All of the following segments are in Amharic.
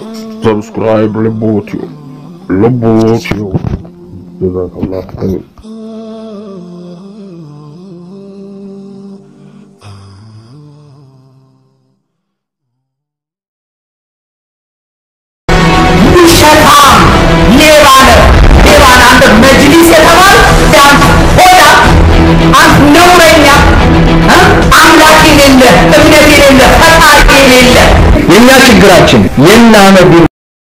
ሰብስክራይብ ልቦትዮ ልቦትዮ ጀዛከላህ ኸይር ሸጣም ሌባ ነህ ሌባ ነህ አንተ መጅሊስ የተባል ዳንስ ሆዳ አንተ ነውረኛ እ? አምላክ የሌለ እምነት የሌለ ፈጣሪ የሌለ የእኛ ችግራችን የናነቢ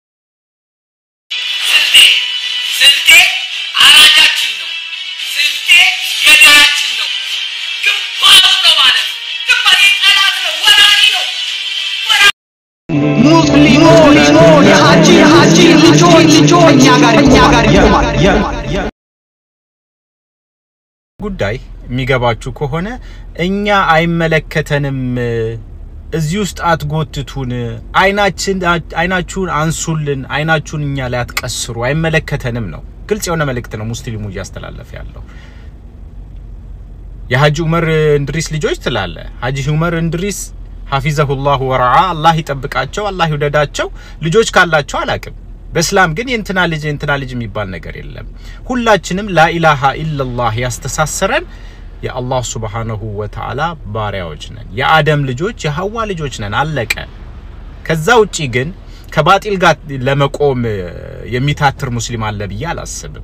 ስልጤ አራጃችን ነው። ስልጤ ገዳያችን ነው። ግንባሩ ነው ማለት ግንባር ጠላት ነው፣ ወራሪ ነው። ሙስሊሞች የሀጂ የሀጂ ልጆች ልጆች እኛ ጋር እኛ ጋር ይቆማል። ጉዳይ የሚገባችሁ ከሆነ እኛ አይመለከተንም፣ እዚህ ውስጥ አትጎትቱን፣ አይናችን አይናችሁን አንሱልን፣ አይናችሁን እኛ ላይ አትቀስሩ፣ አይመለከተንም ነው። ግልጽ የሆነ መልእክት ነው ሙስሊሙ እያስተላለፈ ያለው። የሀጂ ዑመር እንድሪስ ልጆች ትላለ። ሀጂ ዑመር እንድሪስ ሀፊዘሁላሁ ወረዓ አላህ ይጠብቃቸው፣ አላህ ይውደዳቸው። ልጆች ካላቸው አላቅም። በእስላም ግን የእንትና ልጅ የእንትና ልጅ የሚባል ነገር የለም። ሁላችንም ላኢላሃ ኢለላህ ያስተሳሰረን የአላህ ሱብሓነሁ ወተዓላ ባሪያዎች ነን። የአደም ልጆች የሐዋ ልጆች ነን። አለቀ። ከዛ ውጪ ግን ከባጢል ጋር ለመቆም የሚታትር ሙስሊም አለ ብዬ አላስብም።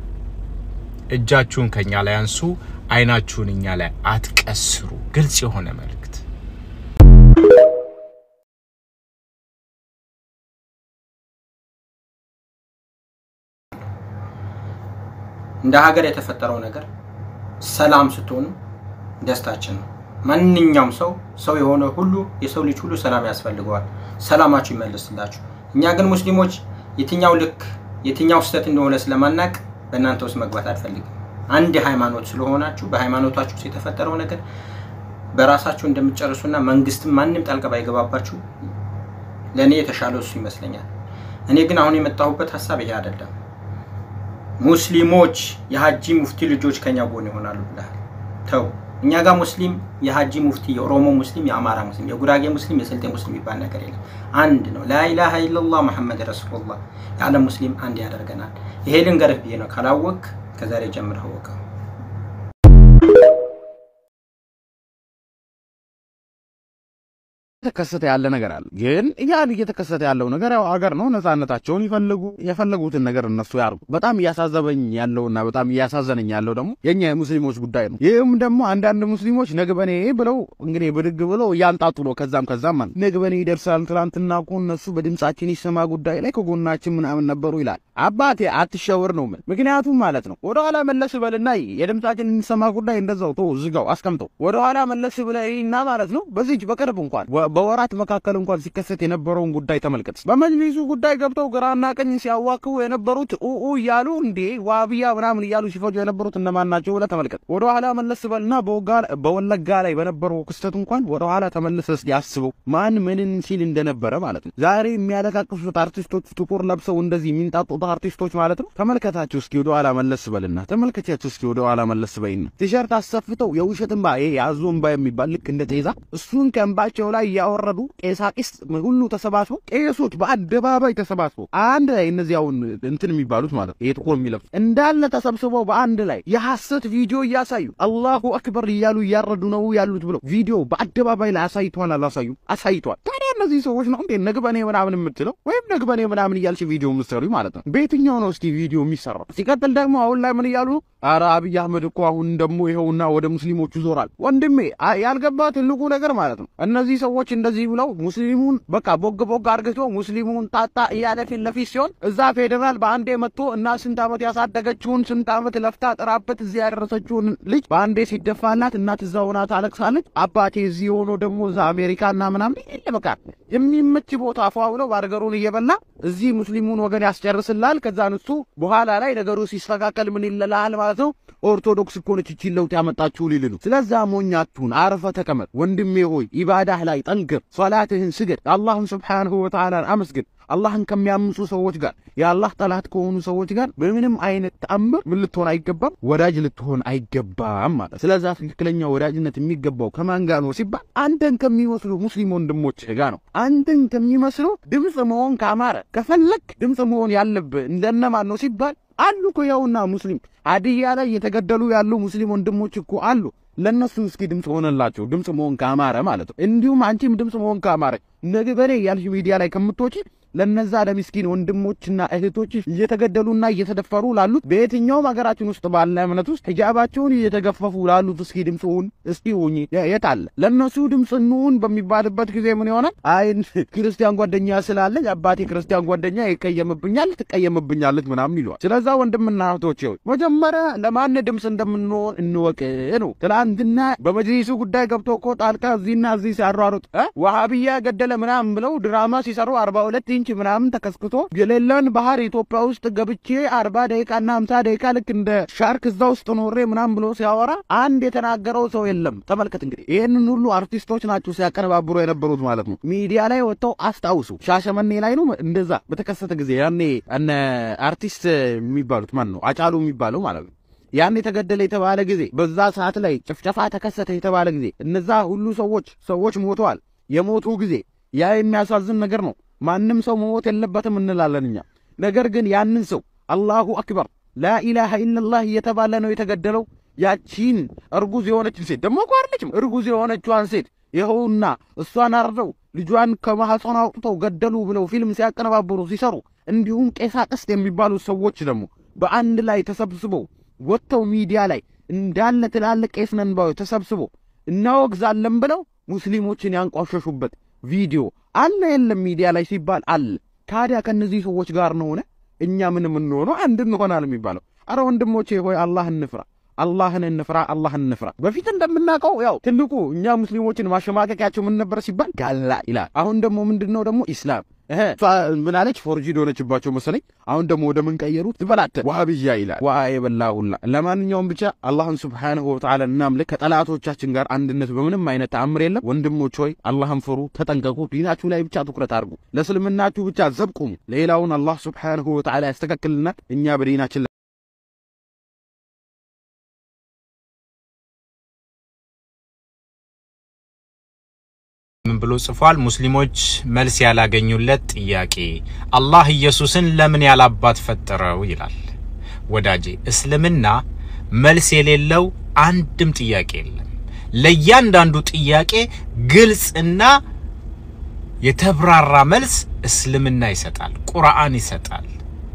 እጃችሁን ከኛ ላይ አንሱ፣ አይናችሁን እኛ ላይ አትቀስሩ። ግልጽ የሆነ መልእክት እንደ ሀገር የተፈጠረው ነገር ሰላም ስትሆኑ ደስታችን ነው። ማንኛውም ሰው ሰው የሆነ ሁሉ የሰው ልጅ ሁሉ ሰላም ያስፈልገዋል። ሰላማችሁ ይመልስላችሁ። እኛ ግን ሙስሊሞች የትኛው ልክ የትኛው ስህተት እንደሆነ ስለማናቅ በእናንተ ውስጥ መግባት አልፈልግም። አንድ ሃይማኖት ስለሆናችሁ በሃይማኖታችሁ ውስጥ የተፈጠረው ነገር በራሳችሁ እንደምትጨርሱና መንግስትም ማንም ጣልቃ ባይገባባችሁ ለእኔ የተሻለው እሱ ይመስለኛል። እኔ ግን አሁን የመጣሁበት ሀሳብ ይሄ አይደለም። ሙስሊሞች የሀጂ ሙፍቲ ልጆች ከኛ ጎን ይሆናሉ ብለሃል። ተው እኛ ጋር ሙስሊም የሀጂ ሙፍቲ፣ የኦሮሞ ሙስሊም፣ የአማራ ሙስሊም፣ የጉራጌ ሙስሊም፣ የስልጤ ሙስሊም የሚባል ነገር የለም። አንድ ነው። ላኢላሃ ኢለላህ መሐመድ ረሱሉላህ የዓለም ሙስሊም አንድ ያደርገናል። ይሄ ልንገርህ ብዬ ነው። ካላወቅ ከዛሬ ጀምረህ ወቀው። እየተከሰተ ያለ ነገር አለ። ግን ያን እየተከሰተ ያለው ነገር ያው አገር ነው፣ ነጻነታቸውን ይፈልጉ፣ የፈለጉትን ነገር እነሱ ያርጉ። በጣም እያሳዘበኝ ያለውና በጣም እያሳዘነኝ ያለው ደግሞ የኛ የሙስሊሞች ጉዳይ ነው። ይህም ደግሞ አንዳንድ ሙስሊሞች ነግበኔ ብለው እንግዲህ ብድግ ብለው እያንጣጡ ነው። ከዛም ከዛም ማለት ነግበኔ ይደርሳል። ትናንትና እኮ እነሱ በድምጻችን ይሰማ ጉዳይ ላይ ከጎናችን ምናምን ነበሩ ይላል። አባቴ አትሸወር ነው ምን ምክንያቱም ማለት ነው ወደኋላ መለስ በልና የድምጻችን እንሰማ ጉዳይ እንደዛው ቶ ዝጋው አስቀምጠው ወደኋላ መለስ ብለና ማለት ነው በዚች በቅርብ እንኳን በወራት መካከል እንኳን ሲከሰት የነበረውን ጉዳይ ተመልከት። በመጅሊሱ ጉዳይ ገብተው ግራና ቀኝ ሲያዋክቡ የነበሩት ኡኡ እያሉ እንዴ ዋብያ ምናምን እያሉ ሲፈጁ የነበሩት እነማን ናቸው ብለህ ተመልከት። ወደ ኋላ መለስ በልና በወለጋ ላይ በነበረው ክስተት እንኳን ወደ ኋላ ተመልሰስ ያስበው ማን ምንን ሲል እንደነበረ ማለት ነው። ዛሬ የሚያለቃቅሱት አርቲስቶች ጥቁር ለብሰው እንደዚህ የሚንጣጡት አርቲስቶች ማለት ነው። ተመልከታቸው እስኪ ወደ ኋላ መለስ በልና ተመልከቻቸው እስኪ ወደ ኋላ መለስ በይና ቲሸርት አሰፍተው የውሸት እንባ ይሄ የአዞ እንባ የሚባል ልክ እንደ ጤዛ እሱን ከእንባቸው ላይ ያወረዱ ቄሳቂስ ሁሉ ተሰባስበው ቄሶች በአደባባይ ተሰባስበው አንድ ላይ እነዚህ አሁን እንትን የሚባሉት ማለት ይሄ ጥቁር የሚለብሱ እንዳለ ተሰብስበው በአንድ ላይ የሐሰት ቪዲዮ እያሳዩ አላሁ አክበር እያሉ እያረዱ ነው ያሉት ብለው ቪዲዮ በአደባባይ ላይ አሳይተዋል። አላሳዩ አሳይተዋል። ታዲያ እነዚህ ሰዎች ነው እንዴ ነግበኔ ምናምን የምትለው ወይም ነግበኔ ምናምን እያልሽ ቪዲዮ የምትሰሩ ማለት ነው። በየትኛው ነው እስቲ ቪዲዮ የሚሰራው? ሲቀጥል ደግሞ አሁን ላይ ምን እያሉ አረ አብይ አህመድ እኮ አሁን ደግሞ ይኸውና ወደ ሙስሊሞቹ ዞራል። ወንድሜ ያልገባ ትልቁ ነገር ማለት ነው እነዚህ ሰዎች እንደዚህ ብለው ሙስሊሙን በቃ ቦግ ቦግ አርግቶ ሙስሊሙን ታጣ እያለ ፊት ለፊት ሲሆን እዛ ፌዴራል በአንዴ መጥቶ እና ስንት ዓመት ያሳደገችውን ስንት ዓመት ለፍታ ጥራበት እዚህ ያደረሰችውን ልጅ በአንዴ ሲደፋላት እናት እዛ ሆና ታለቅሳለች። አባቴ እዚህ ሆኖ ደግሞ እዛ አሜሪካ እና ምናምን የለ በቃ የሚመች ቦታ ፏ ብሎ ባርገሩን እየበላ እዚህ ሙስሊሙን ወገን ያስጨርስላል። ከዛ እሱ በኋላ ላይ ነገሩ ሲስተካከል ምን ይለላል ማለት ሰው ኦርቶዶክስ እኮ ነች ይህችን ለውጥ ያመጣችሁ ሊል ነው። ስለዛ ሞኛቱን አርፈ ተቀመጥ ወንድሜ ሆይ ኢባዳህ ላይ ጠንክር፣ ሶላትህን ስገድ፣ አላህን ስብሓንሁ ወተዓላን አመስግን። አላህን ከሚያምፁ ሰዎች ጋር የአላህ ጠላት ከሆኑ ሰዎች ጋር በምንም አይነት ተአምር ምን ልትሆን አይገባም፣ ወዳጅ ልትሆን አይገባም ማለት። ስለዛ ትክክለኛ ወዳጅነት የሚገባው ከማን ጋር ነው ሲባል አንተን ከሚመስሉ ሙስሊም ወንድሞች ጋር ነው። አንተን ከሚመስሉ ድምፅ መሆን ካማረ ከፈለግ ድምፅ መሆን ያለብህ እንደነማን ነው ሲባል አሉ እኮ ያውና ሙስሊም ሀዲያ ላይ የተገደሉ ያሉ ሙስሊም ወንድሞች እኮ አሉ። ለእነሱ እስኪ ድምፅ ሆነላቸው ድምፅ መሆን ካማረ ማለት ነው። እንዲሁም አንቺም ድምፅ መሆን ካማረ ነገ በኔ ያልሽ ሚዲያ ላይ ከምትወጪ ለነዛ ለሚስኪን ወንድሞችና እህቶች እየተገደሉና እየተደፈሩ ላሉት በየትኛውም ሀገራችን ውስጥ ባለ እምነት ውስጥ ሂጃባቸውን እየተገፈፉ ላሉት እስኪ ድምፅ ሁን እስኪ ሁኝ። የት አለ ለእነሱ ድምፅ እንሁን በሚባልበት ጊዜ ምን ይሆናል? አይ ክርስቲያን ጓደኛ ስላለኝ አባቴ ክርስቲያን ጓደኛ ይቀየምብኛል፣ ትቀየምብኛለች ምናምን ይለዋል። ስለዛ ወንድምና እህቶች ሆይ መጀመሪያ ለማን ድምፅ እንደምንሆን እንወቅ ነው። ትላንትና በመጅሊሱ ጉዳይ ገብቶ እኮ ጣልቃ እዚህና እዚህ ሲያሯሩጥ ዋሃብያ ገደለ ምናምን ብለው ድራማ ሲሰሩ አርባ ሁለት ኢንች ምናምን ተከስክቶ የሌለን ባህር ኢትዮጵያ ውስጥ ገብቼ አርባ ደቂቃና ሀምሳ ደቂቃ ልክ እንደ ሻርክ እዛ ውስጥ ኖሬ ምናምን ብሎ ሲያወራ አንድ የተናገረው ሰው የለም። ተመልከት እንግዲህ ይህንን ሁሉ አርቲስቶች ናቸው ሲያቀነባብሩ የነበሩት ማለት ነው። ሚዲያ ላይ ወጥተው አስታውሱ። ሻሸመኔ ላይ ነው እንደዛ በተከሰተ ጊዜ ያኔ እነ አርቲስት የሚባሉት ማን ነው አጫሉ የሚባለው ማለት ነው ያን የተገደለ የተባለ ጊዜ በዛ ሰዓት ላይ ጭፍጨፋ ተከሰተ የተባለ ጊዜ እነዛ ሁሉ ሰዎች ሰዎች ሞተዋል። የሞቱ ጊዜ ያ የሚያሳዝን ነገር ነው። ማንም ሰው መሞት የለበትም እንላለን እኛ። ነገር ግን ያንን ሰው አላሁ አክበር ላኢላሃ ኢለላህ እየተባለ ነው የተገደለው። ያቺን እርጉዝ የሆነችን ሴት ደግሞ እኮ አይደለችም እርጉዝ የሆነችዋን ሴት ይኸውና እሷን አርደው ልጇን ከማህፀኗ አውጥተው ገደሉ ብለው ፊልም ሲያቀነባብሩ ሲሰሩ፣ እንዲሁም ቄሳ ቅስት የሚባሉ ሰዎች ደግሞ በአንድ ላይ ተሰብስበው ወጥተው ሚዲያ ላይ እንዳለ ትላልቅ ቄስ ነን ባዮች ተሰብስበው እናወግዛለን ብለው ሙስሊሞችን ያንቋሸሹበት ቪዲዮ አለ የለም ሚዲያ ላይ ሲባል አለ። ታዲያ ከእነዚህ ሰዎች ጋር ነው ሆነ እኛ ምን የምንሆነው አንድ እንሆናል የሚባለው? አረ ወንድሞቼ ሆይ አላህ እንፍራ፣ አላህን እንፍራ፣ አላህን እንፍራ። በፊት እንደምናውቀው ያው ትልቁ እኛ ሙስሊሞችን ማሸማቀቂያቸው ምን ነበር ሲባል ጋላ ይላል። አሁን ደግሞ ምንድን ነው ደግሞ ኢስላም እህ እሷ ምን አለች? ፎርጂድ ሆነችባቸው መሰለኝ። አሁን ደግሞ ወደ ምን ቀየሩት? ትበላተ ዋሃብያ ይላል። ዋ የበላ ሁላ። ለማንኛውም ብቻ አላህን ሱብሓነሁ ወተዓላ እናምልክ። ከጠላቶቻችን ጋር አንድነት በምንም አይነት ተአምር የለም። ወንድሞች ሆይ አላህን ፍሩ፣ ተጠንቀቁ። ዲናችሁ ላይ ብቻ ትኩረት አድርጉ። ለእስልምናችሁ ብቻ ዘብቁሙ። ሌላውን አላህ ሱብሓነሁ ወተዓላ ያስተካክልናል። እኛ በዲናችን ምን ብሎ ጽፏል? ሙስሊሞች መልስ ያላገኙለት ጥያቄ አላህ ኢየሱስን ለምን ያላባት ፈጠረው ይላል። ወዳጄ እስልምና መልስ የሌለው አንድም ጥያቄ የለም። ለእያንዳንዱ ጥያቄ ግልጽና የተብራራ መልስ እስልምና ይሰጣል፣ ቁርአን ይሰጣል።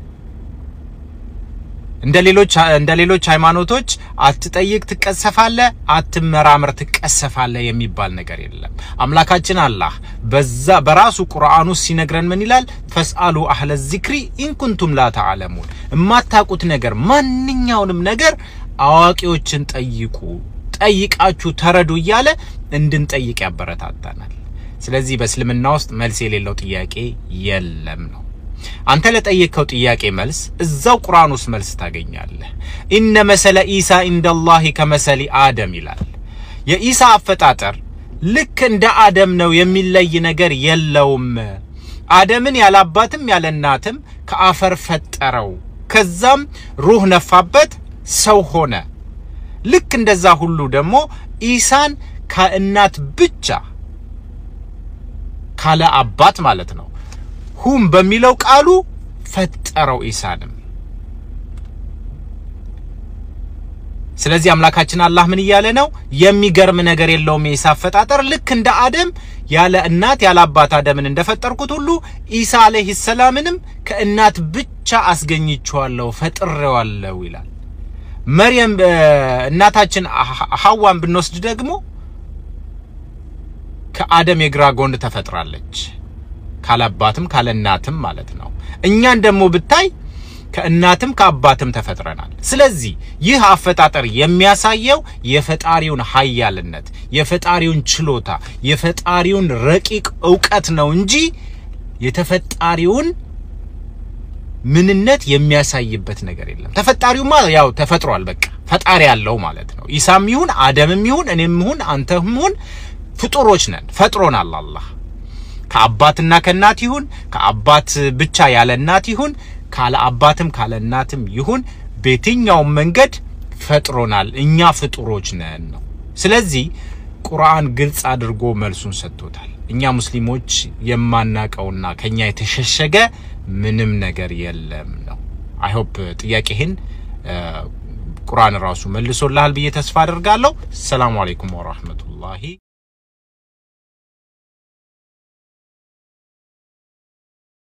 እንደ ሌሎች እንደ ሌሎች ሃይማኖቶች አትጠይቅ ትቀሰፋለህ፣ አትመራመር ትቀሰፋለህ የሚባል ነገር የለም። አምላካችን አላህ በዛ በራሱ ቁርአን ውስጥ ሲነግረን ምን ይላል? ፈስአሉ አህለ ዚክሪ ኢንኩንቱም ላ ተዓለሙን፣ የማታውቁት ነገር ማንኛውንም ነገር አዋቂዎችን ጠይቁ፣ ጠይቃችሁ ተረዱ እያለ እንድንጠይቅ ያበረታታናል። ስለዚህ በእስልምና ውስጥ መልስ የሌለው ጥያቄ የለም ነው። አንተ ለጠየቅከው ጥያቄ መልስ እዛው ቁርአን ውስጥ መልስ ታገኛለህ። ኢነ መሰለ ኢሳ ኢንደላሂ ከመሰሊ አደም ይላል። የኢሳ አፈጣጠር ልክ እንደ አደም ነው፣ የሚለይ ነገር የለውም። አደምን ያለ አባትም ያለ እናትም ከአፈር ፈጠረው፣ ከዛም ሩህ ነፋበት፣ ሰው ሆነ። ልክ እንደዛ ሁሉ ደግሞ ኢሳን ከእናት ብቻ ካለ አባት ማለት ነው ሁም በሚለው ቃሉ ፈጠረው ኢሳንም። ስለዚህ አምላካችን አላህ ምን እያለ ነው? የሚገርም ነገር የለውም የኢሳ አፈጣጠር። ልክ እንደ አደም ያለ እናት ያለ አባት አደምን እንደፈጠርኩት ሁሉ ኢሳ አለይሂ ሰላምንም ከእናት ብቻ አስገኝቼዋለሁ ፈጥሬዋለሁ ይላል። መርየም እናታችን ሐዋን ብንወስድ ደግሞ ከአደም የግራ ጎን ተፈጥራለች ካለ አባትም ካለ እናትም ማለት ነው። እኛን ደግሞ ብታይ ከእናትም ከአባትም ተፈጥረናል። ስለዚህ ይህ አፈጣጠር የሚያሳየው የፈጣሪውን ኃያልነት፣ የፈጣሪውን ችሎታ፣ የፈጣሪውን ረቂቅ እውቀት ነው እንጂ የተፈጣሪውን ምንነት የሚያሳይበት ነገር የለም። ተፈጣሪውማ ያው ተፈጥሯል። በቃ ፈጣሪ ያለው ማለት ነው። ኢሳም ይሁን አደምም ይሁን እኔም ይሁን አንተም ይሁን ፍጡሮች ነን። ፈጥሮናል አላህ ከአባትና ከእናት ይሁን ከአባት ብቻ ያለ እናት ይሁን ካለ አባትም ካለ እናትም ይሁን በየትኛውም መንገድ ፈጥሮናል። እኛ ፍጡሮች ነን ነው። ስለዚህ ቁርአን ግልጽ አድርጎ መልሱን ሰጥቶታል። እኛ ሙስሊሞች የማናቀውና ከኛ የተሸሸገ ምንም ነገር የለም ነው። አይ ሆፕ ጥያቄህን ቁርአን ራሱ መልሶልሃል ብዬ ተስፋ አደርጋለሁ። ሰላም አለይኩም ወራህመቱላሂ